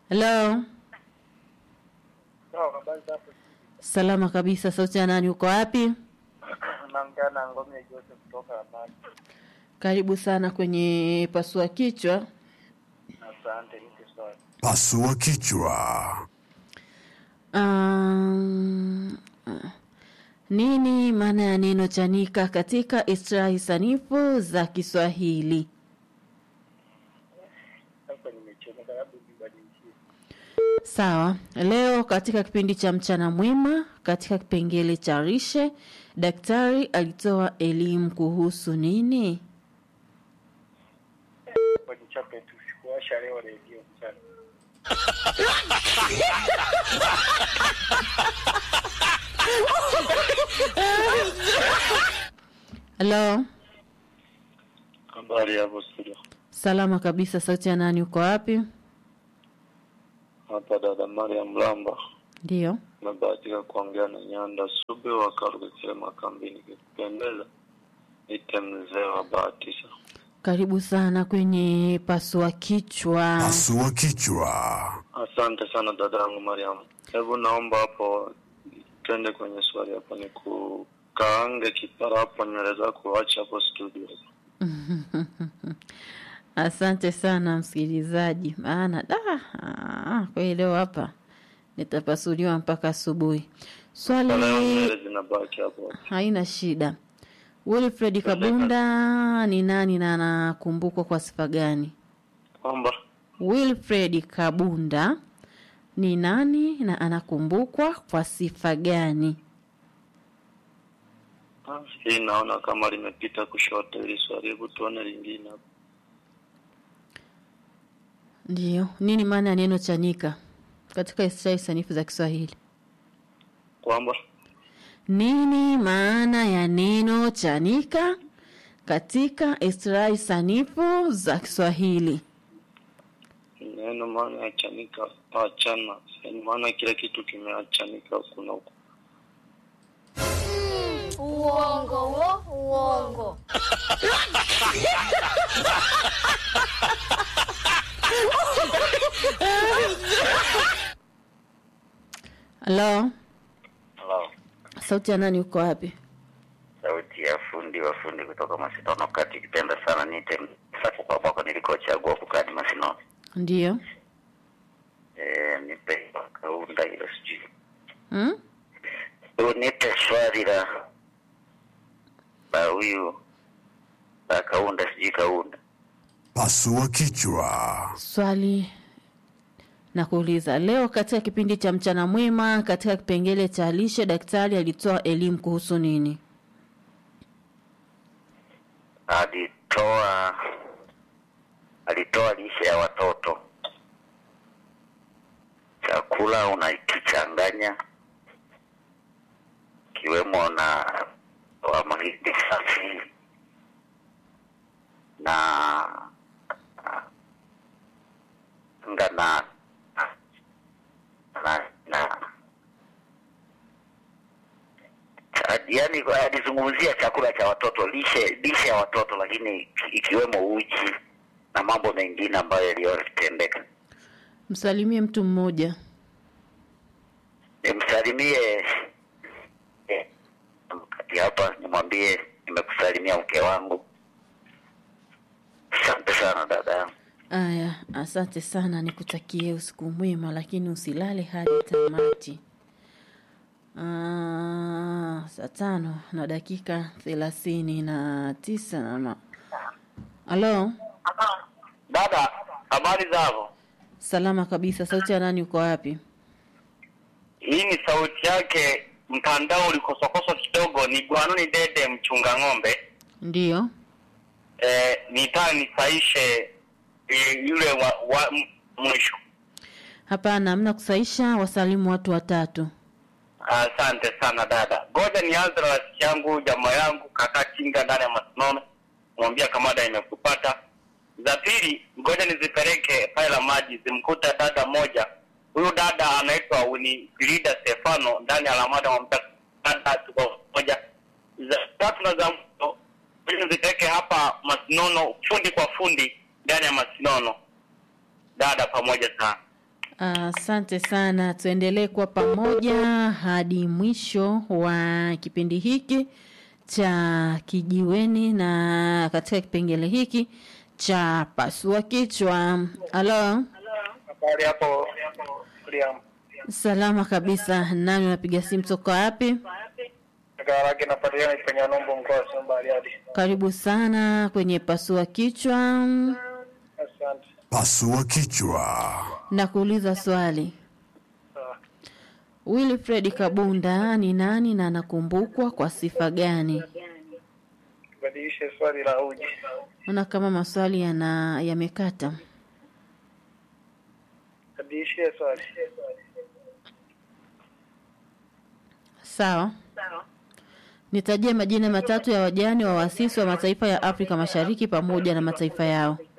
Hello. Sawa, habari za hapo? Salama kabisa. Sauti ya nani? Uko wapi? Naongea na Ngome Joseph kutoka Amani. Karibu sana kwenye pasua kichwa. Asante, niko sawa. Pasua kichwa. Um, nini maana ya neno chanika katika istilahi sanifu za Kiswahili? Sasa nimechomeka, labda nibadilishie. Sawa. Leo katika kipindi cha mchana mwema, katika kipengele cha rishe, daktari alitoa elimu kuhusu nini? Kwa nichape tu, sikuwasha leo redio mchana. Hello. Habari hapo studio. Salama kabisa. Sauti ya nani? Uko wapi? Hapa dada Mariam Lamba. Ndiyo. Nabahatika kuongea na Nyanda Sube wa Karugekele Makambini. Kipendeza ite mzee wa bahatisha. Karibu sana kwenye pasua kichwa. Pasua kichwa. Asante sana dada yangu Mariam. Hebu naomba hapo twende kwenye swali hapo, ni kukaange kipara hapo nywele zako, acha hapo studio. Asante sana msikilizaji, maana da ah, kweli leo hapa nitapasuliwa mpaka asubuhi. Swali Leo nywele zinabaki hapo. haina shida. Wilfred Kabunda ni nani na anakumbukwa kwa sifa gani? Kwamba Wilfred Kabunda ni nani na anakumbukwa kwa sifa gani? ah, hii naona kama limepita kushoto ili swali, hebu tuone lingine hapo. Ndiyo, nini maana ya neno chanika katika istilahi sanifu za Kiswahili? Kwamba Nini maana ya neno chanika katika istilahi sanifu za Kiswahili? neno maana ya chanika, achana, yaani maana kila kitu kimeachanika huku na huku. Uongo wo, uongo. Halo, Hello. sauti ya nani? Uko wapi? Sauti ya fundi wa fundi kutoka Masinono kati, kipenda sana niite Msako kwa kwako nilikochagua kukadi Masinono. Ndiyo. Eh, nipe kaunda hilo sijui. Hmm? Unipe swali la la huyu la kaunda sijui kaunda. Pasua kichwa. Swali na kuuliza leo, katika kipindi cha mchana mwema, katika kipengele cha lishe, daktari alitoa elimu kuhusu nini? Alitoa alitoa lishe ya watoto. Chakula unakichanganya kiwemo na wa mahindi safi na nga na na, na cha- yaani alizungumzia chakula cha watoto lishe lishe ya watoto lakini ikiwemo uji na mambo mengine ambayo yaliyotendeka Msalimie mtu mmoja. nimsalimie eh, kati hapa nimwambie nimekusalimia mke wangu asante sana dada yangu Aya, asante sana, nikutakie usiku mwema, lakini usilale hadi tamati. Ah, saa tano na dakika thelathini na tisa na ma... Halo, Dada, habari zako? salama kabisa. Sauti ya nani? Uko wapi? Hii ni sauti yake, mtandao ulikosokoso kidogo. Ni Gwanuni Dede, mchunga ng'ombe. Ndiyo. Eh, nitaka nisaishe eh, yule wa, wa m- mwisho. Hapana, hamna kusaisha. Wasalimu watu watatu. Asante sana dada. Ngoja nianze na rafiki yangu, jamaa yangu, kaka Kinga ndani ya Masinono, mwambia kamada imekupata. Za pili, ngoja nizipeleke pale la maji, zimkuta dada moja. Huyu dada anaitwa Winifrida Stefano ndani ya Lamada, mwambia dada, tuko moja. Za tatu na za mwisho, ngoja nizipeleke hapa Masinono, fundi kwa fundi ndani ya Masinono. Dada pamoja sana. Asante sana, tuendelee kuwa pamoja hadi mwisho wa kipindi hiki cha kijiweni na katika kipengele hiki cha pasua kichwa. Halo, Habari hapo Liam. salama kabisa. Nani unapiga simu toka wapi? Garage napatikana kwenye Nombo mkoa wa Samba Bariadi. Karibu sana kwenye pasua kichwa. Asante. Pasua kichwa. Na kuuliza swali, Sawa. Wilfred Kabunda ni nani na anakumbukwa kwa sifa gani? Badilishe swali la uji. Naona kama maswali yana yamekata. Badilishe swali. Sawa. Nitajie majina matatu ya wajane wa waasisi wa mataifa ya Afrika Mashariki pamoja na mataifa yao.